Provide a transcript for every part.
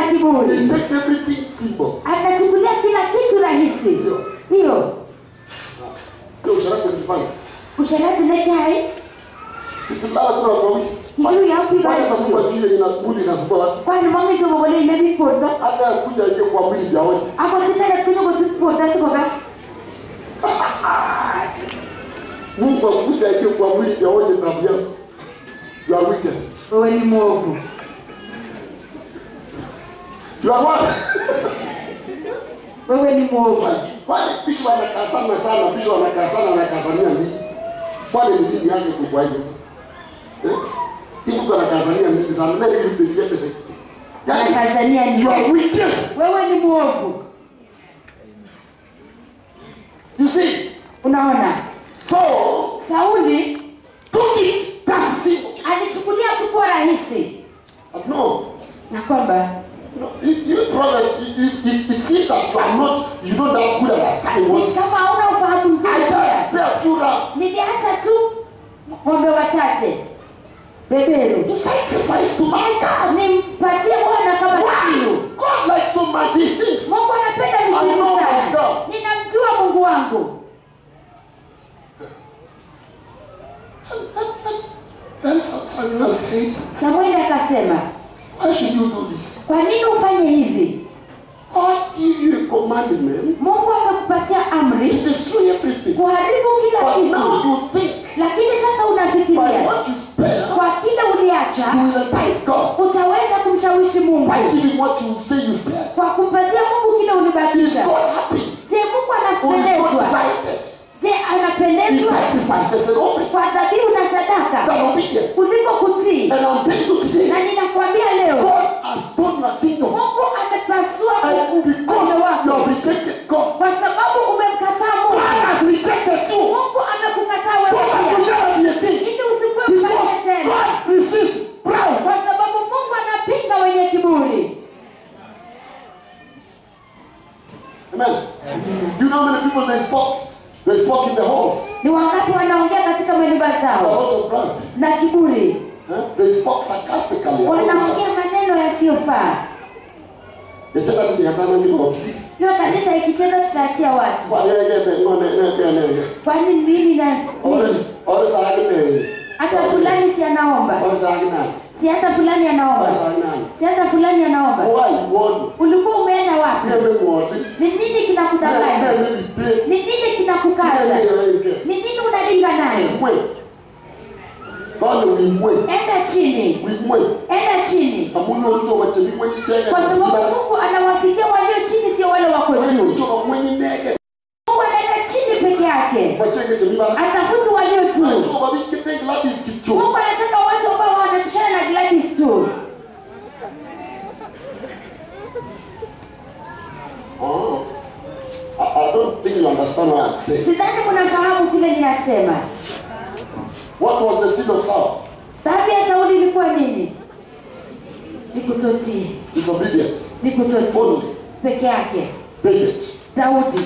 kiburi He makes everything simple. anachukulia kila kitu rahisi Ndio. hiyo Ndio usharati ulifanya. usharati nekai Sikilala tu na kwa wiki. hiyo yapiga Kwani utakufa juu yenye inakuli na sukula. kwani mwangi tobogole imebipodho Hata ya kuja ingie kwa mwili vya wote. ako titene kunyugo tutipodha sikogas Mungu akuja ingie kwa mwili vya wote na vya you are wicked. wewe ni mwovu You are what? wewe ni mwovu Kwani bishop anakaa sana sana, bishop anakaa sana anakazania nini? Kwani ni nini yake kubwa hiyo? Eh? Hii mtu anakazania nini sana? Na hivi vitu vya pesa. Yaani anakazania ni you are wicked. wewe ni mwovu You see? unaona So, sauli took it. That's simple. alichukulia tu kwa rahisi But no, na kwamba you know, you, you brother, it, it, it, it seems that you are not, you don't have good understanding ni what kama hauna ufahamu I mzuri just spare a few rams niliacha tu ng'ombe wachache beberu to sacrifice to my God. nimpatie bwana kama kiu God likes so much these things. mungu anapenda I know vitu my sana God. ninamjua mungu wangu Then Samuel said, samueli akasema Why should you do this? kwa nini ufanye hivi God give you a commandment mungu amekupatia amri to destroy everything. kuharibu kila But kitu now you think lakini sasa by unafikiria what you spare, kwa kile uliacha you will entice God. utaweza kumshawishi mungu By giving what you say you spare. kwa kumpatia mungu kile Is ulibakisha God happy? je mungu Or is God anapendezwa delighted? je He anapendezwa sacrifices an offering kwa dhabihu na sadaka than obedience. kuliko kutii And I'm telling you today, na ninakwambia leo God has done your kingdom. mungu amepasua And because upande you wako have rejected God, kwa sababu umemkataa God mungu has rejected you. mungu amekukataa So wewe that you pia never be a king. ili usikuwe mfalme Because tena God resists proud. kwa sababu mungu anapinga wenye kiburi Amen. You know how many people they spoke? They spoke in the halls. ni wangapi wanaongea katika manyumba A zao lot of pride. na kiburi Huh? They spoke sarcastically. wanaongea maneno yasiyofaa Nicheza kusingatana niko. hiyo kanisa ikicheza tutaachia watu Kwa yeye yeye ngone ne ne ne. kwani nini na Ore ore sahagi ne. hata fulani si anaomba Ore sahagi na. si hata fulani Ore anaomba sahagi na. si hata fulani anaomba Why you want? ulikuwa umeenda wapi Nieme ngodi. ni nini kinakudanganya Nieme bite. ni nini kinakukaza Nieme yeke. ni nini unalinga nayo Mwe. Bale wimwe. enda chini Wimwe. enda chini Amuno uto wachemi mwenye chega. kwa sababu mungu anawafikia walio chini sio wale wako Wewe juu uto mwenye nege. mungu anaenda chini peke yake Wachenge chemi bala. atafuti walio tu Uto babi kete gladi skicho. mungu anataka watu ambao wanatoshana na gladys tu Oh. I, I don't think you understand what I'm saying. sidhani mnafahamu kile ninasema What was the seed of Saul? dhambi ya sauli ilikuwa nini ni kutotii Disobedience. ni kutotii Only. peke yake David daudi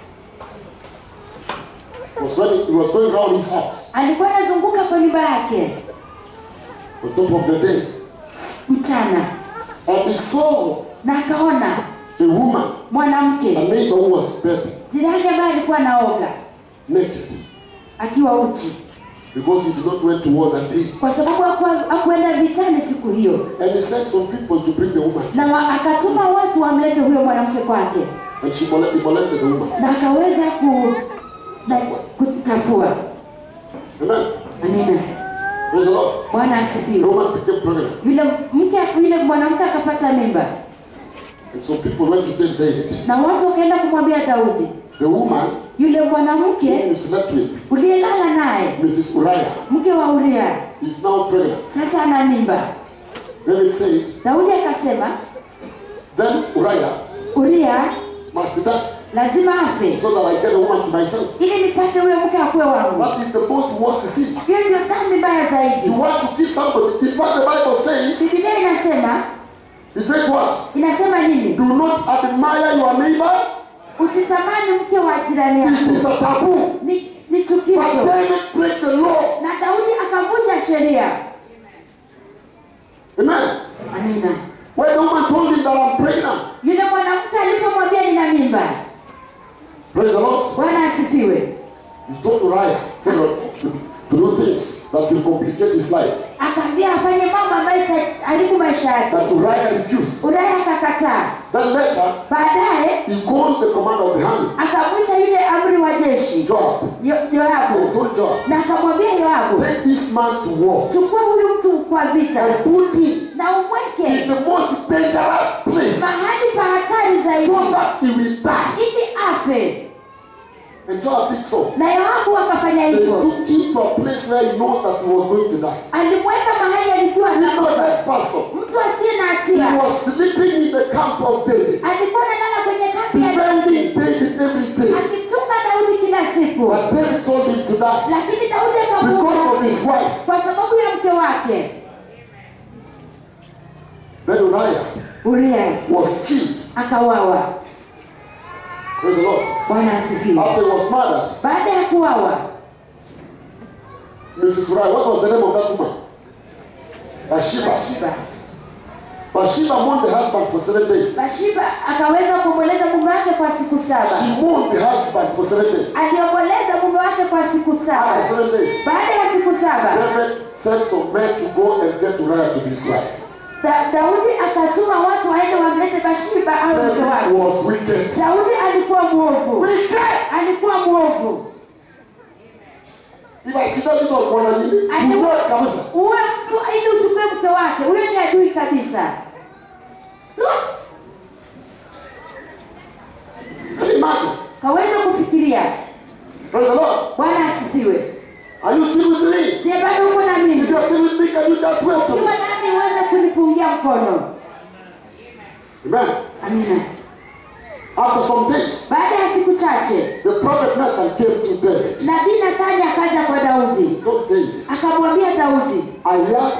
was running, he was going around his house alikuwa anazunguka kwa nyumba yake on top of the day. mchana And he saw na akaona a woman, a mwanamke neighbor who was bathing jirani ambaye alikuwa anaoga naked akiwa uchi because he did not went to war that day. kwa sababu hakuwa- hakuenda vitani siku hiyo And he sent some people to bring the woman. na wa, akatuma watu wamlete huyo mwanamke kwake And she mole- he molested the woman. na akaweza ku na kuchafua Amen. amina Praise the Lord. bwana The asifiwe woman became pregnant. yule mke yule mwanamke akapata mimba And some people went to tell David, na watu wakaenda kumwambia daudi the woman yule whom mwanamke you slept with, uliyelala naye Mrs. Uriah, mke wa uria is now pregnant. sasa ana mimba David said, daudi akasema then Uriah uria must die lazima afe so that I get a woman to myself. ili nipate huyo mke akuwe wangu That is the most worst sin. hiyo ndio dhambi mbaya zaidi You want to give somebody. In fact, the Bible says, bibilia inasema it says what? inasema nini Do not admire your neighbors. usitamani mke wa jirani It yako is a taboo. ni, ni But chukizo David break the law. na daudi akavunja sheria Amen. amina When the woman told him that I'm pregnant, Yule mwanamke alipomwambia nina mimba, praise the Lord, Bwana asifiwe, he told Uriah, said, to, to do things that will complicate his life. akaambia afanye mambo ambayo itaharibu maisha yake. But Uriah refused. Uraya akakataa. Then later, Baadaye he called the commander of the army, akamwita yule amri wa jeshi Joab, Yo- and Yoabu told Joab, na akamwambia Yoabu, take this man to war chukua huyu mtu kwa vita and put him na in umweke the most dangerous place mahali pa hatari zaidi so that he will die. ili afe. And Joab did so. Na Yoabu akafanya They hivyo, took him to a place where he knows that he was going to die. alimweka mahali alijua atakufa. Innocent person. mtu asiye na He hatia was sleeping in the camp of David, alikuwa analala kwenye kambi ya defending David every day. akimtunga Daudi kila siku, But David told him to die lakini Daudi because of akamuua his wife. kwa sababu ya mke wake. Then Uriah Uria was killed. akawawa. Praise the Lord. Bwana asifiwe. After he was murdered, Baada ya kuwawa, Mrs. Uriah, what was the name of that woman? Bathsheba. Bathsheba Bathsheba mourned the husband for seven days. Bathsheba akaweza kumweleza mume wake kwa siku saba. She mourned the husband for seven days. Aliomboleza mume wake kwa siku After saba. seven days, Baada ya siku saba, David sent some men to go and get Uriah to be his wife. da, Daudi akatuma watu waende wamlete Bathsheba au mke David wake. was wicked. Daudi alikuwa mwovu, Wicked! alikuwa mwovu. If I tell you what one nini, Ati- uwe kabisa. Uwe mtu ili uchukue mke wake, huyo ni adui kabisa. Can you imagine? Kaweza kufikiria. Praise the Lord. Bwana asifiwe. Are you still with me? Je, bado uko na mimi? If you are still with me, can you just welcome Ukiwa me? nami uweze kunipungia mkono. Amen. Amina. After some days, Baada ya siku chache, the prophet Nathan came to David. nabii Nathani akaja kwa Daudi, He told David, akamwambia Daudi, I have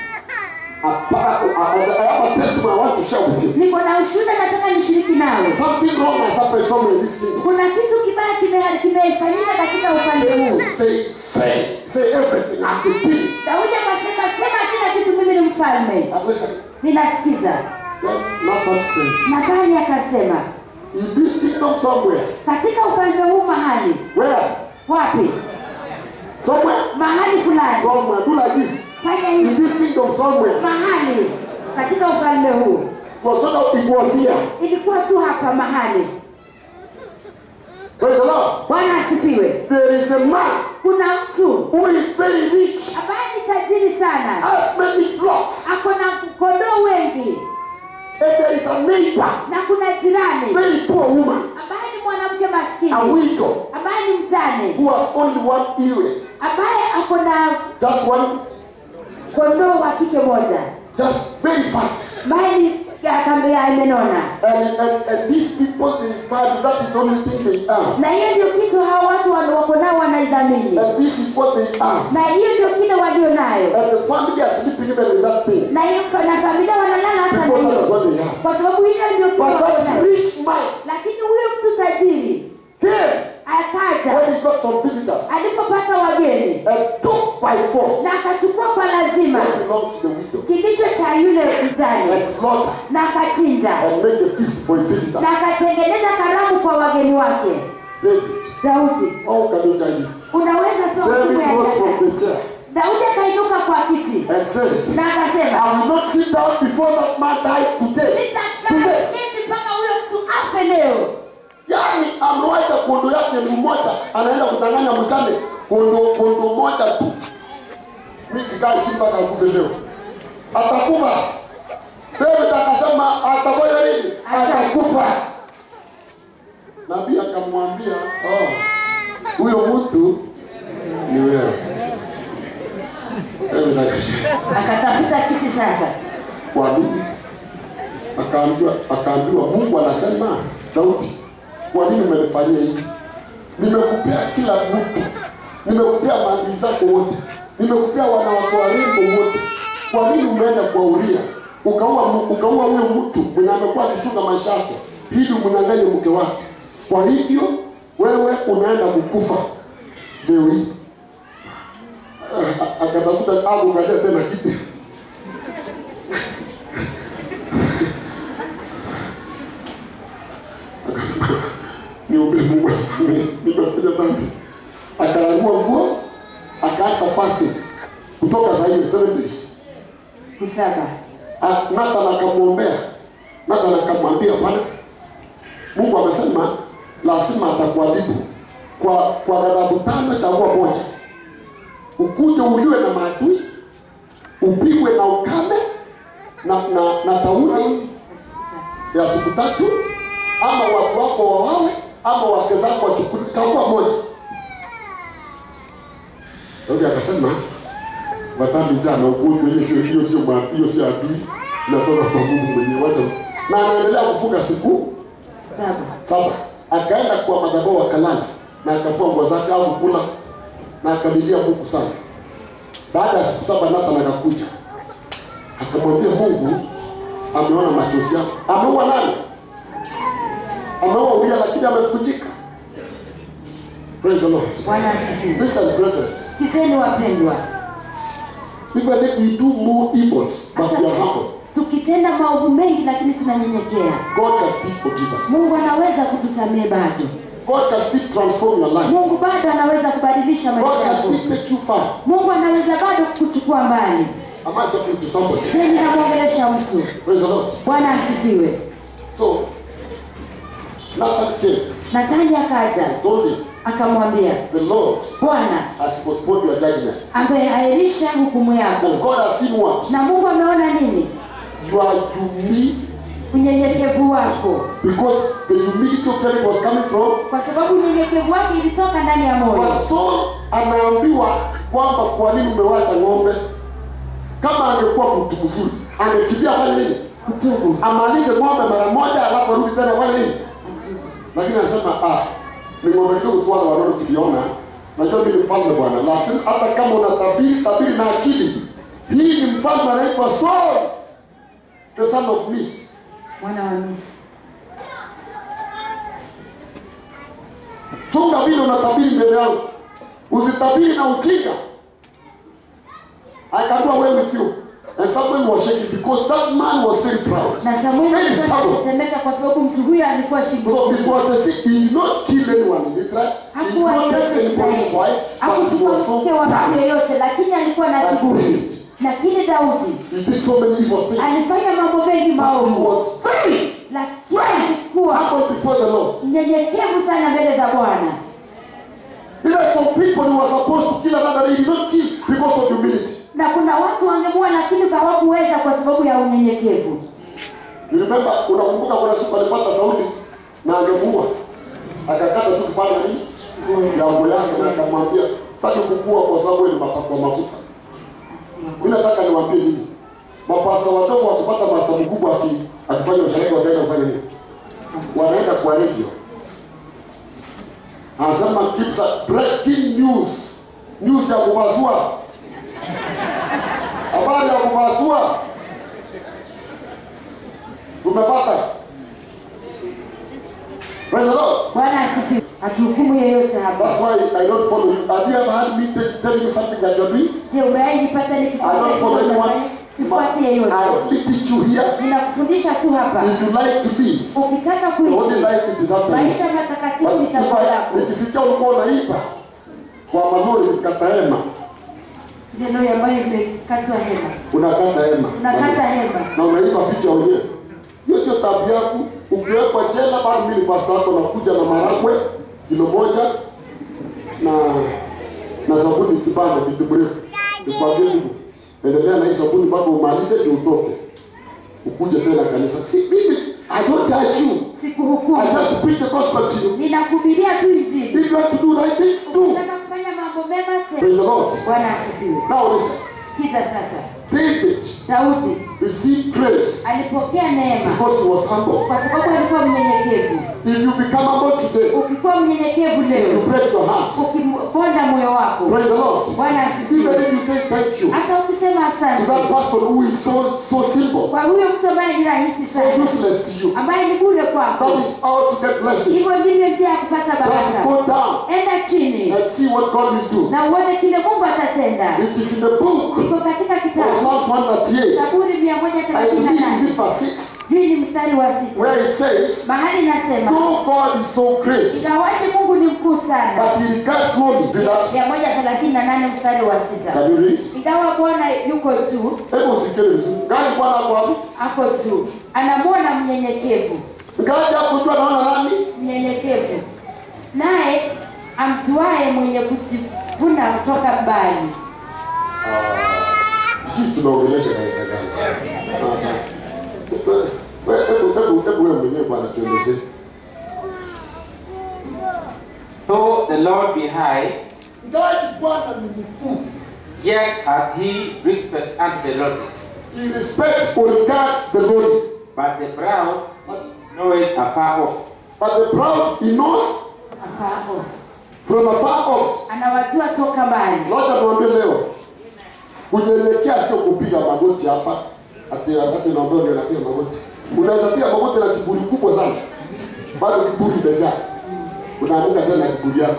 a, pa- I I have a testimony I want to share with you. niko na ushuhuda nataka nishiriki nawe. Something wrong has happened somewhere in this thing. Kuna kitu kibaya kime- kimefanyika katika ufalme huu. David say, say, say everything. I'm the king. Daudi akasema, sema kila kitu, mimi ni mfalme. And listen, Ninasikiza. then Nathan said, Nathani akasema, in this kingdom somewhere, katika ufalme huu mahali where? wapi? Somewhere, Mahali fulani, somewhere, do like this. fanya In hivi, this kingdom somewhere, mahali katika ufalme huu. for so that it was here. Ilikuwa tu hapa mahali. Praise the Lord. Bwana asifiwe. There is a man Kuna mtu who is very rich, ambaye ni tajiri sana, has many flocks, ako na kondoo wengi, and there is a neighbor, na kuna jirani very poor woman, ambaye ni mwanamke a maskini, widow, ambaye ni mjane, who has only one ewe, ambaye ako na just one, kondoo wa kike moja, just very fat. ambaye ni kambe ya imenona. And, and, and these people, they value, that is the only thing they have. Na hiyo ndio kitu hao watu wana- wako nao wanaidhamini, And this is what they have. na hiyo ndio kile walio nayo, And the family are sleeping even with that thing. na hiyo na familia wanalala hata na Because that is hiyo, what they have. kwa sababu hiyo ndio kitu But wako that nayo. rich man Lakini huyo mtu tajiri came akaja when he got some visitors alipopata wageni and took by force na akachukua kwa lazima what belongs to the widow kilicho cha yule mjane and slaughter na akachinja and make a feast for his visitors. na akatengeneza karamu kwa wageni wake. David, Daudi, how can you tell this? unaweza toa David kitu ya rose from ajabu. the chair Daudi akainuka kwa kiti and said, na akasema, I will not sit down before that man dies today. nitakaa Today. kiti mpaka huyo mtu afe leo. Yaani amewacha kondo yake ni mmoja, anaenda kudanganya mtane kondo kondo moja tu. Mimi sikai chini mpaka akufe leo. Atakufa. David akasema atafanya nini? Atakufa. Nabii akamwambia, oh, huyo mtu ni wewe. David akasema, Akatafuta kiti sasa, kwa nini? Akaambiwa, akaambiwa Mungu anasema, Daudi, kwa nini umenifanyia hivi? Nimekupea kila mtu, nimekupea maadili zako wote, nimekupea wanawake warembo wote. Kwa nini umeenda kwa Uria ukaua mu- ukaua huyo mtu mwenye amekuwa akichunga maisha yako ili umnyang'anye mke wake? Kwa hivyo wewe unaenda kukufa leo hii. Ah, Akatafuta abu kaja tena kiti because nimefanya dhambi. Akarangua nguo, akaanza fasting kutoka saa hiyo seven days. siku saba Ah, Nathan akamwombea. Nathan akamwambia Bwana, Mungu amesema lazima atakuadhibu kwa kwa ghadhabu tano, chagua moja, ukuje uliwe na maadui, upigwe na ukame na na, na tauni ya siku tatu, ama watu wako wawawe, ama wake zako wachukuliwe. Chagua moja. Daudi akasema madhambi jana ugonjwa hiyo sio hiyo sio ma- hiyo sio adui inatoka kwa Mungu mwenyewe wacha na anaendelea kufunga siku saba saba akaenda kwa madhabahu akalala na akafua nguo zake au kula na akalilia Mungu sana baada ya siku saba Nathan akakuja akamwambia Mungu ameona machozi yako ameua nani ameua Uria lakini amevunjika praise the Lord bwana asifiwe listen brethren sikizeni wapendwa even if we do more evils but we are humble tukitenda maovu mengi lakini tunanyenyekea God can still forgive us. mungu anaweza kutusamehe bado God can still transform your life. mungu bado anaweza kubadilisha God maisha can yako still take you far. mungu anaweza bado kukuchukua mbali Am I talking to somebody? teni namwongelesha mtu Praise the Lord. bwana asifiwe So, Nathan came, nathani akaja told him, akamwambia the Lord bwana has postponed your judgment. ameahirisha hukumu yako And God has seen what? na mungu ameona nini You are unique unyenyekevu wako because the humility of David was coming from. kwa sababu unyenyekevu wake ilitoka ndani ya moyo But Saul anaambiwa kwamba kwa nini umewacha ng'ombe. Kama angekuwa mtu mzuri, angekimbia fanya nini? kutubu Amalize ng'ombe mara moja, alafu arudi tena fanya nini? lakini anasema ah, ni ng'ombe kidogo tu wale wanono tuliona. Najua mimi ni mfalme bwana, lazima hata kama una tabiri tabiri na akili. Hii ni mfalme anaitwa Saul, the son of Nis. mwana wa misi Chunga vile unatabiri mbele yangu, usitabiri na ujinga. I can do away with you. And Samuel was shaking because that man was very proud. na samueli Very alikuwa proud. anatetemeka kwa sababu mtu huyo alikuwa So shingo it was a sick. He did not kill anyone in Israel. He did hakuwa not take yeyote anybody's Israeli. wife, but he hakuchukua was so mke wa mtu proud. yeyote lakini alikuwa na But kiburi David, lakini daudi He did so many evil things. alifanya mambo mengi He maovu was very lakini alikuwa humble before the Lord. mnyenyekevu sana mbele za bwana Even some people who were supposed to kill another, they did not kill because of humility. na kuna watu wangemua lakini hawakuweza kwa sababu ya unyenyekevu You remember, unakumbuka kuna siku alipata Sauli na angemuua, akakata tu kipande nini ya nguo yake na akamwambia sitaki kukua kwa sababu wewe ni mapafu mafuta. Mimi nataka niwaambie nini, mapasta wadogo wakipata masta mkubwa aki akifanya ushariki wataenda kufanya nini? Wanaenda kwa radio, anasema keeps a breaking news, news ya kubazua, habari ya kubazua. Tumepata. Praise the Lord. bwana asifiwe hatuhukumu yeyote hapa That's why I don't follow you. Have you ever had me tell telling you something that you're doing? je umewahi nipata I don't follow anyone. sifuati I yeyote only teach you here. ninakufundisha tu hapa If you like to live, ukitaka the only kuishi life it is up to you. maisha matakatifu But ni chaguo if I- lako nikisikia ulikuwa unaiba kwa malori nikata hema, neno ambayo imekatwa hema unakata hema unakata hema na unaiba vichwa wenyewe. Hiyo sio tabia yako. Ukiwekwa jela, bado mimi ni pasta wako, nakuja na maragwe kilo moja na na sabuni kipande kitu mrefu. Nikwambie ndugu, endelea na hii sabuni mpaka umalize ndio utoke, ukuje tena kanisa. Si mimi, si- I don't judge you. sikuhukumu I just preach the gospel to you. ninakubiria tu injili If you want to do right things, do. unataka kufanya mambo mema Praise tena the Lord. bwana asifiwe Now listen, sikiza sasa David daudi received grace alipokea neema because he was humble. kwa sababu alikuwa mnyenyekevu If you become humble today, ukikuwa mnyenyekevu you leo break your heart. ukiponda moyo wako Praise the Lord. bwana Even asifiwe if you say thank you hata ukisema to asante that person who is so so simple, kwa huyo mtu ambaye ni rahisi so sana useless to you, ambaye ni bure kwako that is how to get blessings. hivyo ndivyo njia ya kupata Just baraka go down enda chini and see what God will do. na uone kile mungu atatenda It is in the book iko katika of kitabu Psalms 138. zaburi mia moja I thelathini na believe is nane it verse 6. hii ni mstari wa sita where it says, mahali nasema No God is so great, ingawaje mungu ni mkuu sana but he regards lowly. See that? mia moja thelathini na nane mstari wa sita Can you read? ingawa bwana yuko tu Hebu usikie vizuri. Gani Bwana ako wapi? ako tu anamwona mnyenyekevu Ngaji hapo jua naona nani? mnyenyekevu naye amtuaye mwenye kujivuna kutoka mbali Sijui tunaongelesha kanisa gani. Wewe hebu hebu hebu wewe mwenyewe Bwana tuelezee. Though the Lord be high, Ngaji Bwana ni mkuu. yet hath he respect unto the lowly. He respects or regards the lowly. But the proud knoweth afar off. But the proud he knows Afao. from afar off. anawajua toka mbali Wacha tuambie leo. Kunyenyekea sio kupiga magoti hapa. Ati wakati naomba ndio napiga magoti. Unaweza piga magoti na kiburi kubwa sana. Bado kiburi imejaa. Unaanguka tena na kiburi yako.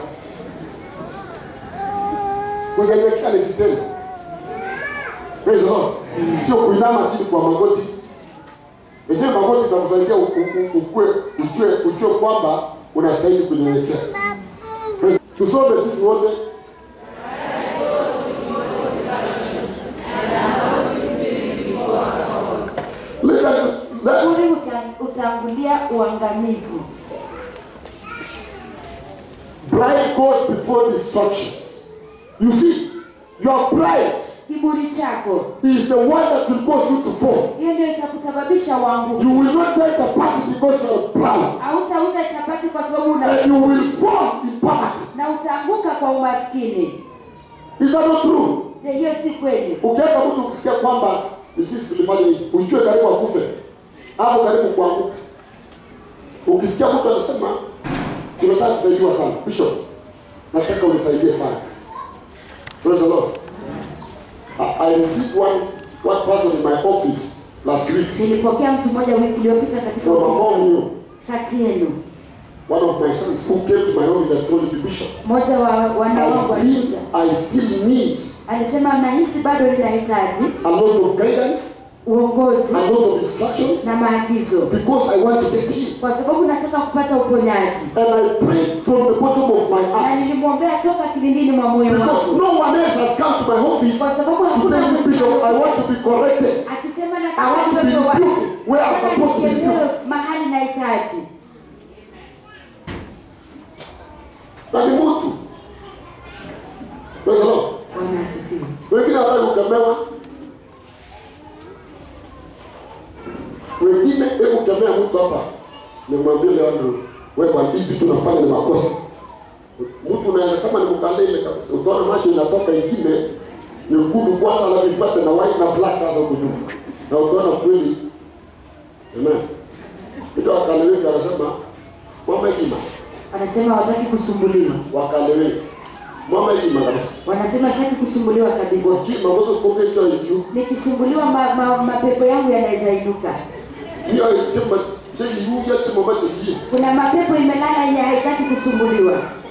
Kunyenyekea ni kitendo. Praise the Lord. Sio kuinama chini kwa magoti. Yenyewe magoti itakusaidia u- u- u- ukue ujue ujue kwamba unastahili kunyenyekea. Praise- Tusome sisi wote Listen, let, kiburi uta- utangulia uangamivu pride goes before destructions. You see, your pride kiburi chako is the one that will cause you to fall. hiyo ndio itakusababisha uanguke You will not take a party because you are proud. hautauza chapati kwa sababu una And you will fall in poverty. na utaanguka kwa umaskini Is that not true? je hiyo si kweli Ukiweka mtu ukisikia kwamba ni sisi tulifanya hivi, ujue karibu akufe hapo karibu kuanguka. Ukisikia mtu anasema tunataka kusaidiwa sana, Bishop, nataka unisaidie sana. Praise the Lord. I, I received one one person in my office last week nilipokea mtu mmoja wiki iliyopita katika from among you. kati yenu One of my sons who came to my office and told me, Bishop, mmoja wa wana wangu I feel alikuja I still need alisema nahisi bado ninahitaji a lot of guidance, uongozi a lot of instructions na maagizo because I want to get healed. kwa sababu nataka kupata uponyaji And I prayed from the bottom of my na heart. nilimwombea toka kilindini mwa moyo Because wangu no one else has come to my office kwa sababu to hakuna tell me, mtu Bishop, I want to be corrected. akisema I want to be nataka watu rebuked where I'm nataka supposed to be nikemewe rebuked. mahali nahitaji Na ni mtu. Praise the Lord. bwana asifiwe Wengine hawataki kukemewa. Wengine hebu kemea mtu hapa. Nimwambie leo ndio wewe kwa hivi vitu unafanya ni makosa. Mtu unaweza kama ni mkalele kabisa. Utaona macho inatoka ingine nyekundu kwanza alafu ifuate na white na black sasa huko juu. Na utaona kweli. Amen. Ndio wakaleweka anasema mama hekima wanasema hawataki kusumbuliwa wakaleweka. Mama hekima kabisa. wanasema sitaki kusumbuliwa kabisa Kwa kima ambazo kuongea hicho hicho nikisumbuliwa ma, ma, mapepo yangu yanaweza inuka hiyo kama chei yuya chama bache hii kuna mapepo imelala yenye haitaki kusumbuliwa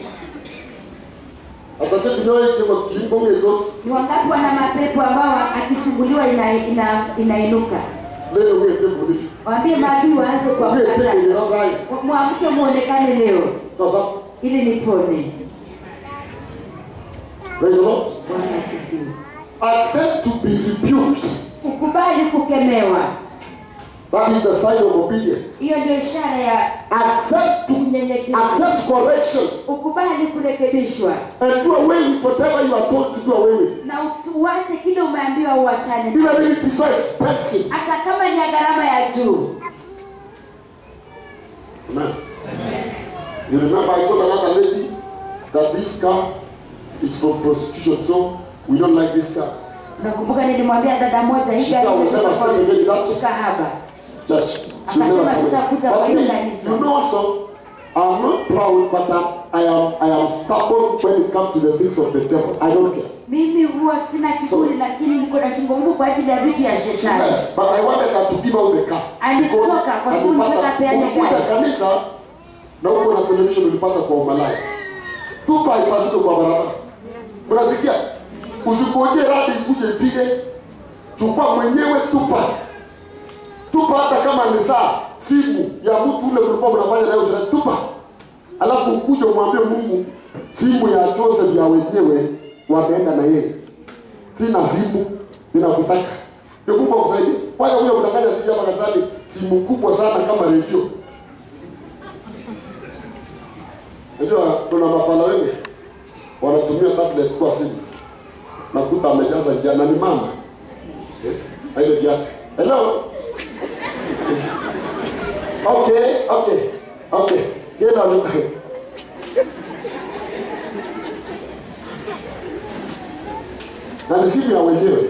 atakati nayo kama kingo ngego ni wangapi wana mapepo ambao akisumbuliwa ina, ina, inainuka leo wewe tembo ni waambie maadui waanze wewe kuamka tembo ni sasa rai mwamke muonekane leo sasa ili nipone praise the Lord bwana asifiwe accept to be rebuked ukubali kukemewa that is the sign of obedience hiyo ndio ishara ya accept to unyenyekevu accept correction ukubali kurekebishwa and do away with whatever you are told to do away with na uache kile umeambiwa uachane even if it is so expensive hata kama ni ya gharama ya juu amen you remember I told another lady that this car is from prostitution so we don't like this car nakumbuka nilimwambia dada moja hii She gari said, imetoka "Whatever kwa step you get that." ukahaba church. She Akasema never told sitakuja me. kwa But hiyo me, kanisa. you know also, I'm not proud, but I'm, I am I am stubborn when it comes to the things of the devil. I don't care. mimi huwa sina kiburi lakini niko na shingo ngumu kwa ajili ya vitu ya shetani But I wanted her to give out the car. Alitoka Because kwa sababu alipata- nataka apeane ukikuja gari. kanisa na huko na television ulipata kwa umalaya. Tupa haipasiki kwa barabara. Unasikia? Usingoje radi ikuje ipige. Chukua mwenyewe tupa. tupa hata kama ni saa simu ya mtu ule mlikuwa mnafanya nayo usherati tupa alafu ukuje umwambie mungu simu ya joseph ya wenyewe wameenda na yeye sina simu ninakutaka ndio mungu akusaidie kwanza huyo mtanganya sisi hapa kanisani simu kubwa sana kama redio najua kuna mafala wengi wanatumia tablet kwa simu nakuta amejaza jana ni mama Eh, na ile viatu hello okay okay okay get on na ni simu ya wenyewe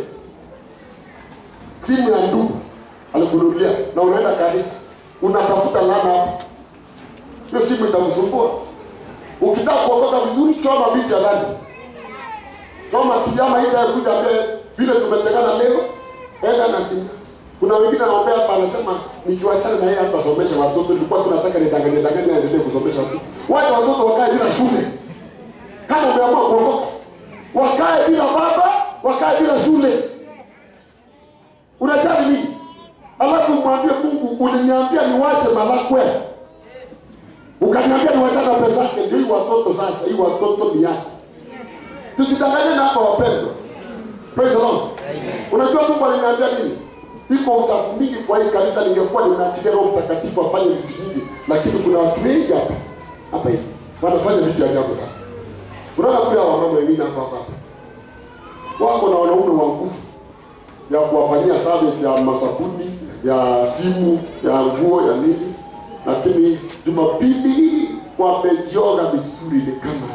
simu ya ndugu alikununulia na unaenda kanisa unatafuta lana hapa hiyo simu itakusumbua ukitaka kuokoka vizuri choma vitu ya ndani choma tijama hii itakuja mbele vile tumetekana leo enda na simu kuna wengine anaombea hapa anasema nikiwachana na yeye hatasomesha watoto nilikuwa tunataka nidanganye danganye aendelee kusomesha watoto wacha watoto wakae bila shule kama umeamua kuokoka wakae bila baba wakae bila shule unajali nini alafu mwambie mungu uliniambia niwache malakwe ukaniambia niwachana pesa yake ndio hii watoto sasa hii watoto ni yako tusidanganye na hapa wapendwa praise the lord unajua mungu aliniambia nini iko uchafu mingi kwa hii kanisa ningekuwa ninaachilia roho mtakatifu afanye vitu nyingi lakini kuna watu wengi hapa hapa hivi wanafanya vitu ajabu sana unaona kule hawa wamama wengine hapa hapa wako na wanaume wa nguvu ya kuwafanyia service ya masabuni ya simu ya nguo ya nini lakini jumapili wamejioga vizuri ni kama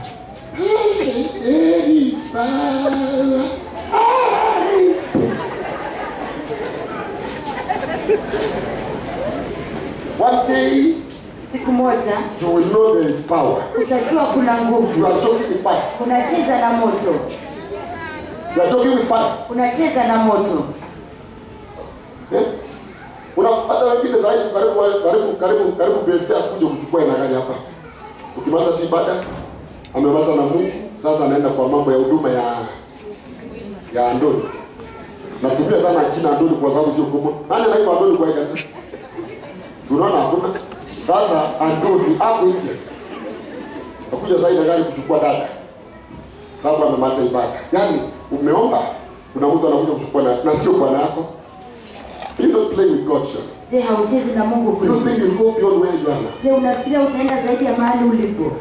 "Hey, Ismail, ai." One day siku moja you will know there is power. utajua kuna nguvu You are talking with fire. unacheza na moto You are talking with fire. unacheza na moto Eh? Kuna hata wengine saa hizi karibu karibu karibu karibu besti akuja kuchukua ina gari hapa. Ukimaliza tu ibada amemaliza na Mungu, sasa anaenda kwa mambo ya huduma ya ya Andoni. Natumia sana jina Andoni kwa sababu sio kubwa. Nani anaitwa Andoni kwa hii kanisa? Tunaona hakuna. Sasa Andoni hapo nje. Akuja sasa ina gari kuchukua dada. Sababu amemaliza ibada. Yaani umeomba kuna mtu anakuja kuchukua na, na sio bwana yako. You don't play with God, sir. je hauchezi na mungu You kweli don't think you go beyond where you are now. je unafikiria utaenda zaidi ya mahali ulipo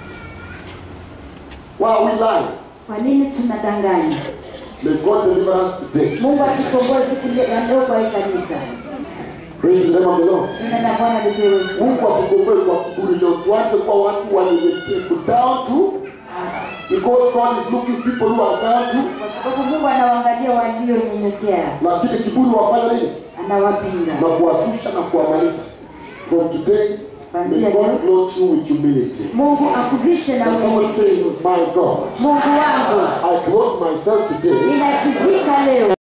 Why are we lying? kwa nini tunadanganya May God deliver us today. mungu atukomboe siku ya leo kwa hii kanisa Praise the name of the Lord. jina la bwana lipewe sifa. Mungu atukomboe kwa kiburi leo. Tuanze kwa watu wanyenyekevu down to because God is looking people who are down to kwa sababu mungu anawaangalia walionyenyekea lakini kiburi wafanya nini? anawapinga Na kuwashusha na kuwamaliza. From today, may God clothe you with humility. mungu akuvishe na And someone say, unyenyekevu my God, mungu wangu I clothe myself today ninajivika leo